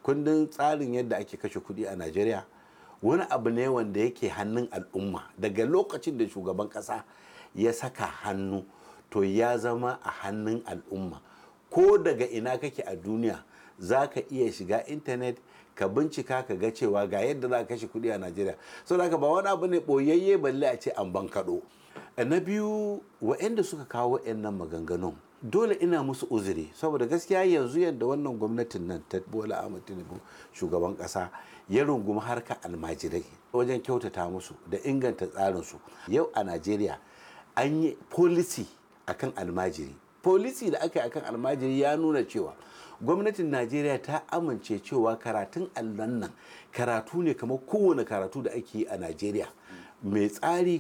kundin tsarin yadda ake kashe kuɗi a najeriya wani abu ne wanda yake hannun al'umma daga lokacin da shugaban ƙasa ya saka hannu to ya zama a hannun al'umma ko daga ina kake a duniya za ka iya shiga intanet ka bincika ka ga cewa ga yadda za ka kashe kuɗi a najeriya sau da ba wani abu ne ɓoyayye balle a ce an ban kaɗo na biyu wa'anda suka kawo wa'annan maganganun dole ina musu uzuri saboda gaskiya yanzu yadda wannan gwamnatin nan ta bola ahmad tinubu shugaban kasa ya rungumi harka almajirai wajen kyautata musu da inganta tsarinsu yau a najeriya an yi policy akan almajiri policy da aka yi akan almajiri ya nuna cewa gwamnatin najeriya ta amince cewa karatun allon nan karatu ne kamar kowane karatu da ake yi a najeriya mai tsari